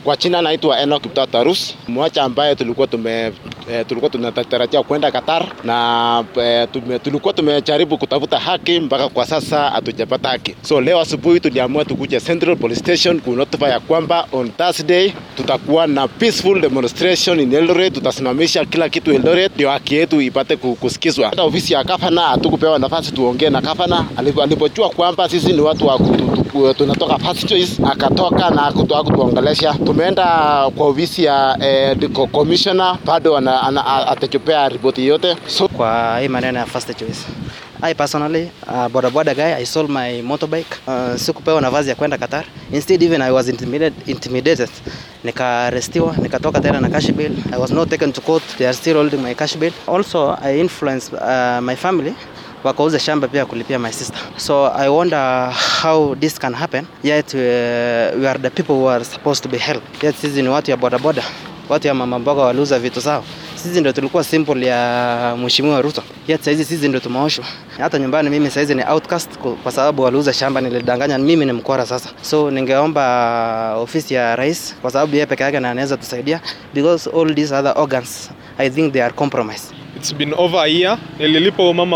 Kwa jina naitwa Enoch Kiptoo Tarus, mmoja ambaye tulikuwa tume eh, tulikuwa tunatarajia kwenda Qatar na eh, tume, tulikuwa tumejaribu kutafuta haki mpaka kwa sasa hatujapata haki. So leo asubuhi tuliamua tukuje Central Police Station kunotify ya kwamba on Thursday tutakuwa na peaceful demonstration in Eldoret, tutasimamisha kila kitu Eldoret ndio haki yetu ipate kusikizwa. Hata ofisi ya gavana hatukupewa nafasi tuongee na gavana, alipojua kwamba sisi ni watu wa tunatoka first choice, akatoka na kutuongelesha. Tumeenda kwa ofisi ya eh, commissioner bado atachopea ripoti yote so, kwa hii maneno ya first choice I personally uh, boda boda guy I sold my motorbike uh, sikupewa nafasi ya kwenda Qatar instead even I was intimidated, intimidated. Nikarestiwa nikatoka tena na cash bill I was not taken to court they are still holding my cash bill also I influenced uh, my family wakauza shamba pia kulipia my sister so I wonder how this can happen yet uh, we are the people who are supposed to be helped yet sisi ni watu ya boda boda watu ya mama mboga waliuza vitu zao sisi ndio tulikuwa simple ya mheshimiwa Ruto yet saizi sisi ndio tumeoshwa hata nyumbani mimi saizi ni outcast kwa sababu waliuza shamba nilidanganya mimi ni mkwara sasa so ningeomba ofisi ya rais kwa sababu yeye peke yake anaweza tusaidia because all these other organs I think they are compromised It's been over a year. Nililipa mama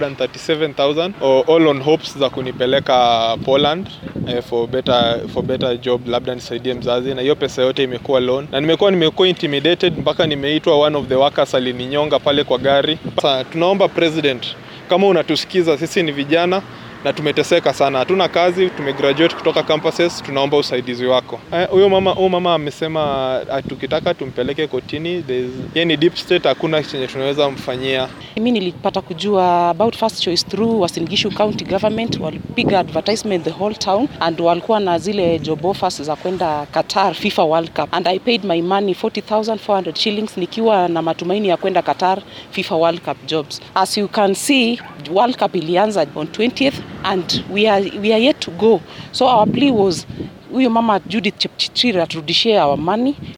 437,000 all on hopes za kunipeleka Poland eh, for better for better job, labda nisaidie mzazi, na hiyo pesa yote imekuwa loan, na nimekuwa nimekuwa intimidated mpaka nimeitwa one of the workers alininyonga pale kwa gari. Sasa tunaomba president, kama unatusikiza, sisi ni vijana na tumeteseka sana, hatuna kazi, tumegraduate kutoka campuses, tunaomba usaidizi wako. Huyo eh, mama huyo mama amesema tukitaka tumpeleke kotini, yeye ni deep state, hakuna chenye tunaweza mfanyia. Mimi nilipata kujua about first choice through Uasin Gishu County government, walipiga advertisement the whole town and walikuwa na zile job offers za kwenda Qatar FIFA World Cup and I paid my money 40,400 shillings nikiwa na matumaini ya kwenda Qatar FIFA World Cup jobs. As you can see, World Cup ilianza on 20th and we are, we are yet to go so our plea was huyo mama Judith Chepchirchir aturudishie our money